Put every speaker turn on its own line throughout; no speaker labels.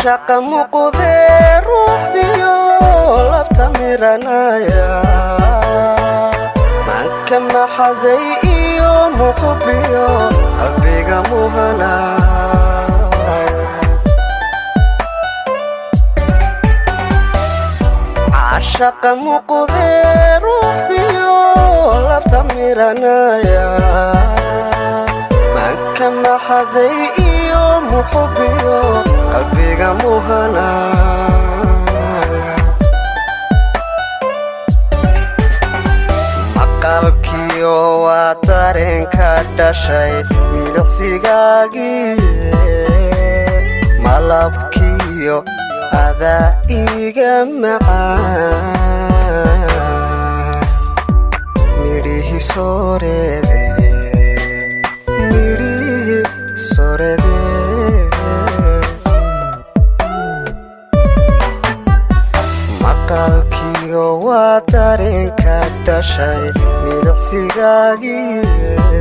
cashaqa muqdee ruuxdiyo labta miranaya manka maxaday iyo muqubiyo qalbiga muhanaya cashaqa muqdee ruuxdiyo labta miranaya manka maxaday iyo muqubiyo qalbiga muhanaya maqalkiyo waa dareenka dhashay milicsigaagiye malabkiyo adaa iga macaan midhihi soorede midhihi soorede maqalkiyo waa dareenka dhashay milicsigaagiye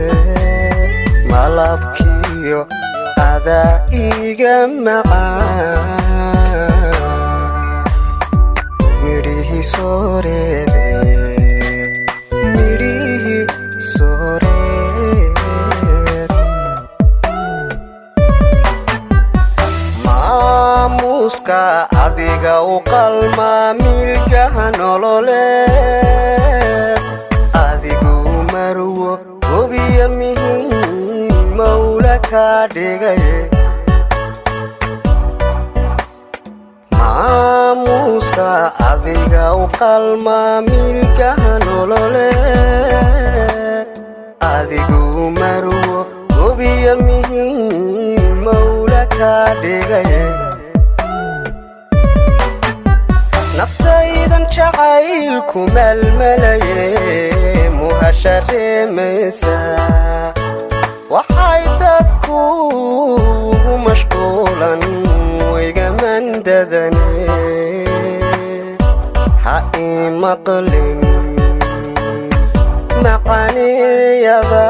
malabkiyo adaa iga macaan midhihi soorede midhihi sooreed maamuuska adiga u qalmaa milgaha nololeed adigu marwo gobiya mihiin mawla kaa dhigaye maamuuska adiga u qalmaa milgaha nololeed adigu marwo gobiya mihiin mawla kaa dhigaye naftaydan jacaylku melmelaye muhashareemaysa waxay dadku ugu mashquulan waygamandadane ha ii maqlin macaniyada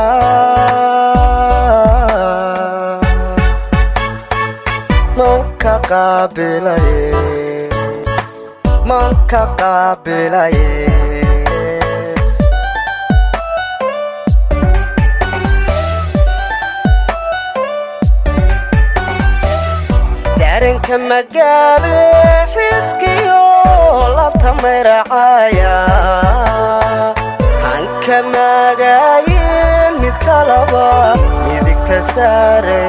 manka qaabilaye manka qaabilaye daranka magaabe xiskiyo labta mayracaya hanka maagaayin mid kalaba midigta saare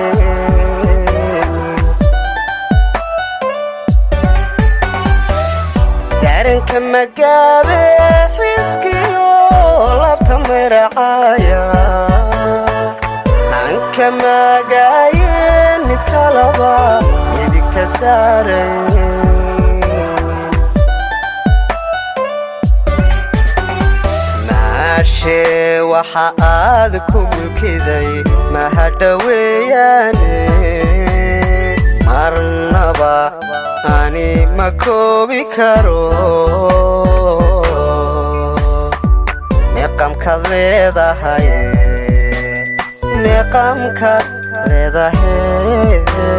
daranka magaabe xiskiyo labta mayracaya hanka maagaayin mid kalaba midigta saare maashee waxa aad ku mulkiday mahadhaweeyaane marnaba ani ma koobi karo meeqamkaad leedahay meeqamkaad leedahay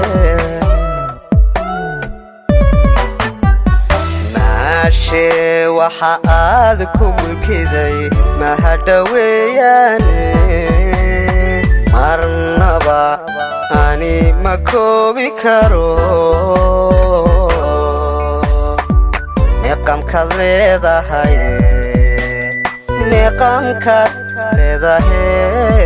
maashee waxa aad ku mulkiday mahadhaweeyaane marnaba ani ma koobi karo meeqamkaad leedahay meeqamkaad leedahay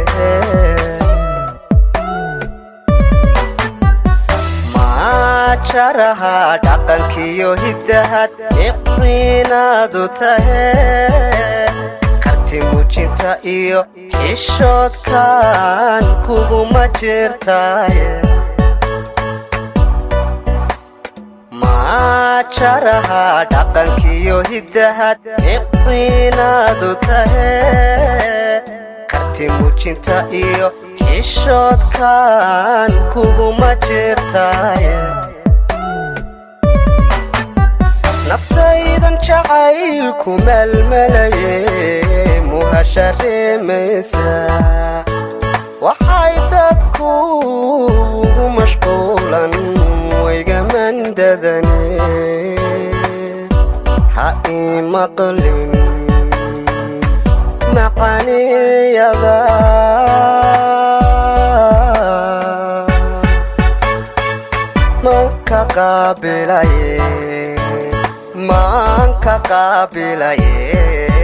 maajaraha dhaqankiyo hiddahad iciinaadu tahe karti muujinta iyo xishoodkan kuguma jirtaye maajaraha dhaqankiyo hiddahad iciinaadu tahe karti muujinta iyo xishoodkan kuguma jirtaye naftaydan jacaylku melmelaye muhashareemaysa waxay dadku ugu mashquulan way wayga mandadani ha ii maqlin macaniyada manka qaabilaye manka qaabilaye